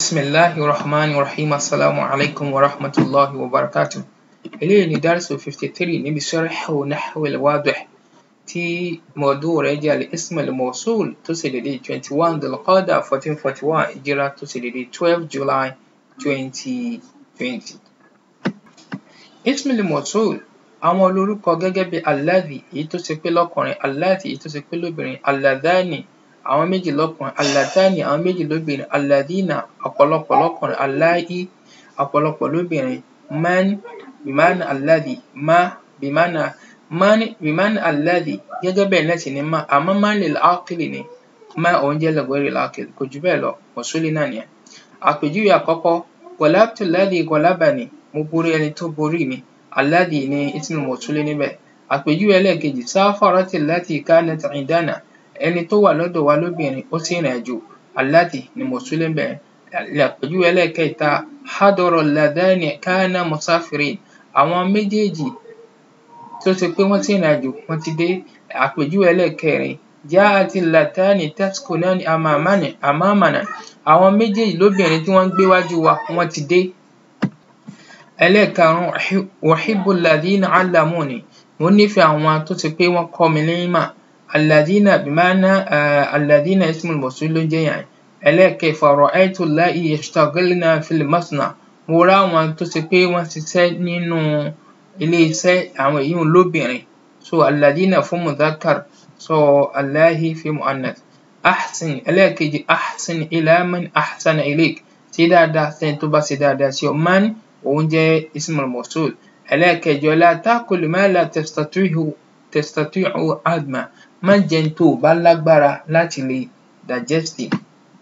Bismillahi rahmani rahim assalamu alaikum wa rahmatullahi wa barakatuh eléyìí ni dárìsù fifty three níbi sharhu nahwil wadih tí mawdu' rẹ̀ jẹ́ al-ism al-mawsul tó ṣe dédé twenty one dhul-qa'dah fourteen forty one hijra tó ṣe dédé twelve july twenty twenty. ism al-mawsul àwọn olórúkọ gẹ́gẹ́ bí alladhi èyí tó ṣe pé lọ́kùnrin allati èyí tó ṣe pé lóbìnrin alladhani àwọn méjì lọ́kùnrin allatani àwọn méjì lóbìnrin alladhina ọ̀pọ̀lọpọ̀ lọ́kùnrin allai ọ̀pọ̀lọpọ̀ lóbìnrin man bimana alladhi ma bimana man bimana alladhi gẹ́gẹ́ bẹ́ẹ̀ náà sì ni ma àmọ́ man lil aqili ni ma òun jẹ́ li ghayril aqil kò jù bẹ́ẹ̀ lọ mọ̀súlì náà nìyẹn. àpèjúwe àkọ́kọ́ ghalabtu alladhi ghalabani mo borí ẹni tó borí mi alladhi ni ismul mawsuli níbẹ̀. àpèjúwe ẹlẹ́ẹ̀kejì safarati allati kanat indana ẹni tó wà lọ́dọ̀ wa lóbìnrin ó sì rìn àjò allati ni mawsuli ńbẹ̀ àpèjúwe ẹlẹ́ẹ̀kẹta hadara alladhani kana musafirin àwọn méjèèjì tó ṣe pé wọ́n sì rìn àjò wọ́n ti dé àpèjúwe ẹlẹ́ẹ̀kẹrin ja'ati allatani taskunani amamana amamana àwọn méjèèjì lóbìnrin tí wọ́n ń gbé wájú wa wọ́n ti dé. ẹlẹ́ẹ̀karùn-ún uhibbu alladhina allamuni mo nífẹ̀ẹ́ àwọn tó ṣe pé wọ́n kọ́ mi ní ìmọ̀ alladhina bima'na alladhina ismul mawsul ló ń jẹ́ yẹn ẹlẹ́ẹ̀kẹfà ra'aytu allati yashtagilna fil masna mo rí àwọn tó ṣe pé wọ́n ṣiṣẹ́ nínú ilé iṣẹ́ àwọn èyí un lóbìnrin so alladhina fún mudhakkar so allahi fi mu'annath ahsin ẹlẹ́ẹ̀kejì ahsin ila man ahsana ilayk ṣe dáadáa sẹ́ni tó bá ṣe dáadáa sí ọ man òun jẹ́ ismul mawsul ẹlẹ́ẹ̀kẹjọ la ta'kul ma la tastati'u tastati'u hadma má jẹ n tó o bá lágbára láti lè digest ẹ̀.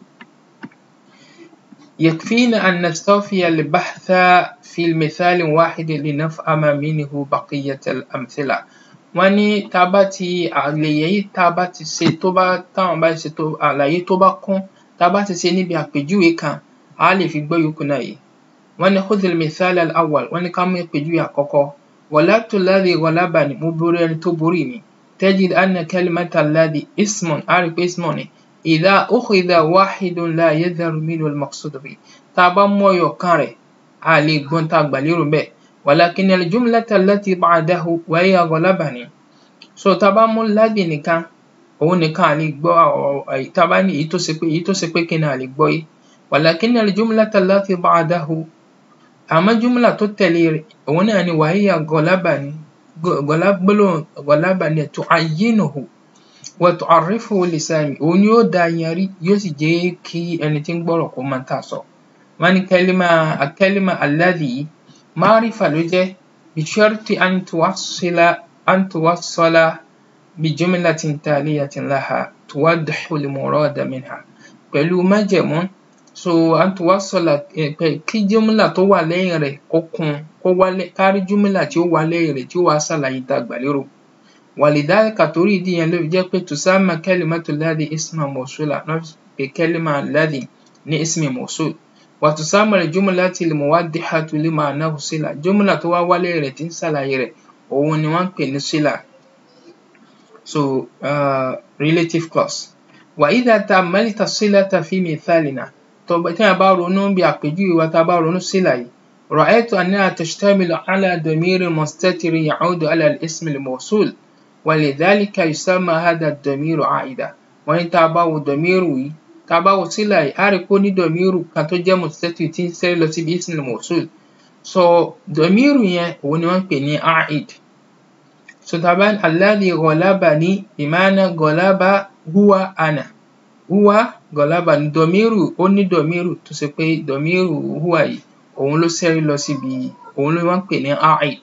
يكفينا أن نستوفي البحث في المثال واحد لنفهم منه بقية الأمثلة wọ́n ní tá a bá ti àlàyé tá a bá ti ṣe tó bá táwọn bá ṣe tó àlàyé tó bá kún tá a bá ti ṣe níbi àpèjúwe kan a lè fi gbọ́ yòókù náà yé wọ́n ní khudh al-mithal al-awwal wọ́n ní ká mú àpèjúwe àkọ́kọ́ ghalabtu alladhi ghalabani mo borí ẹni tó borí mi tajid anna kalimata alladhi ismun a rí pé ismun ni idha ukhidha wahidun la yadharu minhu al-maqsud bihi tá a bá mú ẹyọ kan rẹ̀ a lè gbọ́n tá a gbà lérò bẹ́ẹ̀ ولكن الجملة التي بعده وهي غلبني so tá a bá mú alladhi nìkan òun nìkan a lè gbọ́ tá a bá ní èyí tó ṣe pé èyí tó ṣe pé kí ni a lè gbọ́ yé ولكن الجملة التي بعده àmọ́ jumla tó tẹ̀lé rẹ̀ òun náà ni وهي غلبني gbólóhùn غلبني تعينه وتعرفه لسامي òun ni yóò dá yanrí yóò sì jẹ́ kí ẹni tí ń gbọ́rọ̀ kó mọ tá a sọ wọ́n ní كلمة الكلمة الذي معرفة ló jẹ́ بشرط أن توصل أن توصل بجملة تالية لها توضح المراد منها pẹ̀lú májẹ̀mú so أن توصل kí jumla tó wà lẹ́yìn rẹ̀ kó kún kó wá ká rí jumla tí ó wá lẹ́yìn rẹ̀ tí ó wá ṣàlàyé tá a gbà lérò ولذلك torí ìdí yẹn ló fi jẹ́ pé تسمى كلمة الذي اسما موصولا wọ́n fi pe كلمة الذي ní اسم موصول وتسمى الجملة الموضحة لمعناه صلة jumla tó wá wá lẹ́yìn rẹ̀ tí ń ṣàlàyé rẹ̀ òun ni wọ́n ń pè ní صلة so uh, relative clause وإذا تأملت الصلة في مثالنا tó tí a bá ronú bí àpèjúwe wa tá a bá ronú صلة yìí رأيت أنها تشتمل على ضمير مستتر يعود على الاسم الموصول ولذلك يسمى هذا الضمير عائدا wọ́n ní tá a bá wo dọ̀míìrù yìí tá a bá wo sílà yìí á rí i pé ó ní dọ̀míìrù kan tó jẹ́ mùsítẹ́tì tí ń sẹ́rí lọ síbi ismil mawsul so dọ̀míìrù yẹn òun ni wọ́n ń pè ní aid so tá a bá alladhi ghalabani bima'na ghalaba huwa ana huwa ghalabani dọ̀míìrù ó ní dọ̀míìrù tó ṣe pé dọ̀míìrù huwa yìí òun ló sẹ́rí lọ síbi òun ló wọ́n ń pè ní aid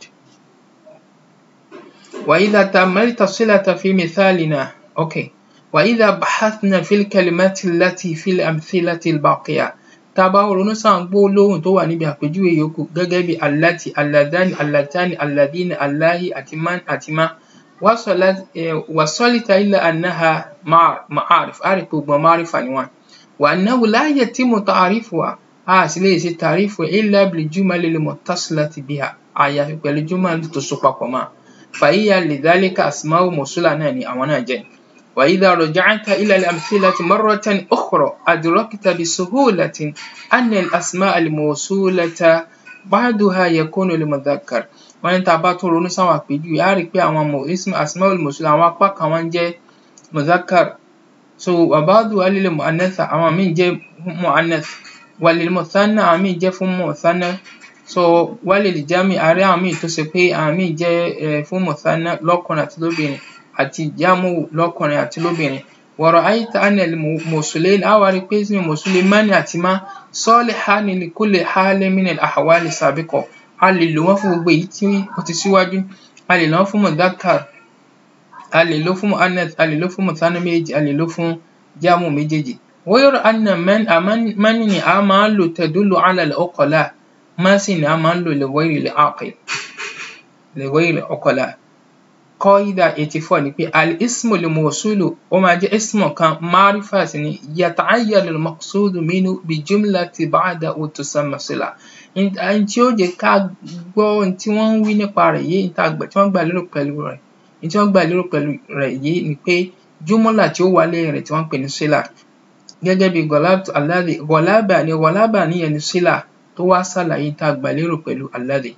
وإذا تأملت الصلة في مثالنا okay وإذا بحثنا في الكلمات التي في الأمثلة الباقية tá a bá ronú sáwọn gbólóhùn tó wà níbi àpèjúwe yòókù gẹ́gẹ́ bí allati alladhani allatani alladhina allahi àti man àti ma wasolita illa annaha ma'arif a rí pé gbogbo ma'arifa ni wọ́n wa annahu la yatimu ta'rifuha a sì lè ṣe ta'rifu illa bil jumali al muttasilati biha àyàfi pẹ̀lú jumali tó so papọ̀ mọ́ fahiya lidhalika asma'u mawsula náà ni àwọn náà jẹ́ وإذا رجعت إلى الأمثلة مرة أخرى أدركت بسهولة أن الأسماء الموصولة بعضها يكون لمذكر wọ́n ní tá a bá tún ronú sáwọn àpèjúwe á rí i pé àwọn asmaul mawsul àwọn apá kan wọ́n jẹ́ mudhakkar so wàbáàdù alil mu'annatha àwọn míì jẹ́ mu'annath walil muthanna àwọn míì jẹ́ fún muthanna so walil jami àárẹ̀ àwọn míì tó ṣe pé àwọn míì jẹ́ fún muthanna lọ́kùnrin àti lóbìnrin àti jamu lọ́kùnrin àti lóbìnrin wa ra'ayta anna al-mawsulayn á wá rí i pé ismu mawsulayn mani àti ma salihani li kulli halin min al-ahwali sabiqa a lè lò wọ́n fún gbogbo èyí tí ó ti síwájú a lè lò wọ́n fún mudhakkar a lè lò fún mu'annath a lè lò fún muthanna méjèèjì a lè lò fún jamu méjèèjì غير أن من من ni a máa ń lò تدل على العقلاء má sì ni a máa ń lò لغير العاقل لغير العقلاء قاعدة 84 ni pé الاسم الموصول ó máa jẹ́ ismu kan معرفة sì ni يتعين المقصود منه بجملة بعده تسمى صلة ohun tí ó jẹ́ ká gbọ́ ohun tí wọ́n ń wí nípa rẹ̀ yé ohun tí wọ́n gbà lérò pẹ̀lú rẹ̀ ohun tí wọ́n gbà lérò pẹ̀lú rẹ̀ yé ni pé júmọ́là tí ó wà lẹ́yìn rẹ̀ tí wọ́n ń pè ní sílà gẹ́gẹ́ bí gọ̀lábà alladhi gọ̀lábà ni gọ̀lábà níyẹn ni sílà tó wá ṣàlàyé tá a gbà lérò pẹ̀lú alladhi.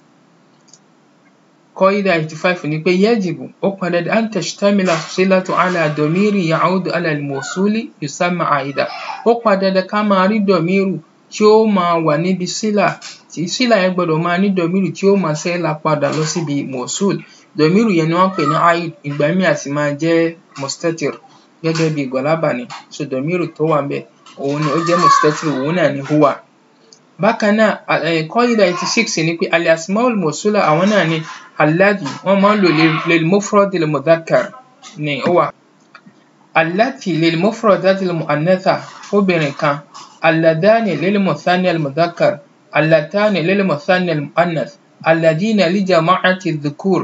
قاعدة 85 ni pé يجب ó pọn dandan أن تشتمل الصلة على ضمير يعود على الموصول يسمى عائدا ó pọn dandan ká máa rí dọ̀míìrù tí ó máa wà níbi sílà tí sílà yẹn gbọ́dọ̀ máa ní dọ̀míìrù tí ó máa ṣẹ́lá padà lọ síbi mọ̀súl dọ̀míìrù yẹn ni wọ́n ń pè ní aid ìgbà míì àti máa jẹ́ mustatir gẹ́gẹ́ bí gọ̀lábà ni so dọ̀míìrù tó wà ńbẹ̀ òun ni ó jẹ́ mustatir òun náà ni huwa. bákan náà qaida eighty six ni pé al asmaul mawsula àwọn náà ni alladhi wọ́n máa ń lò lil mufrad lil mudhakkar ni ó wà. allati lil mufradat lil mu'annatha obìnrin kan اللذان للمثنى المذكر اللتان للمثنى المؤنث الذين لجماعة الذكور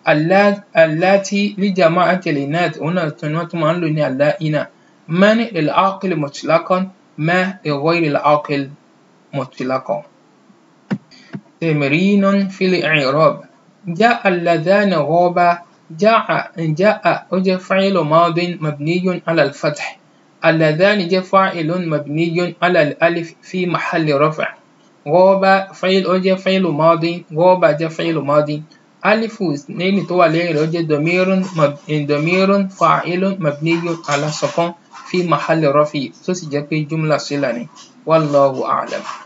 اللاتي لجماعة الإناث هنا تنوتم عنه اللائنا من للعاقل مطلقا ما لغير العاقل مطلقا تمرين في الإعراب جاء اللذان غابا جاء جاء وجه فعل ماض مبني على الفتح اللذان جاء فاعل مبني على الألف في محل رفع غاب فعل أجا فعل ماضي غاب جاء فعل ماضي ألف اثنين تو عليه أجا ضمير مب... ضمير فاعل مبني على سكون في محل رفع تسجل جملة صلة والله أعلم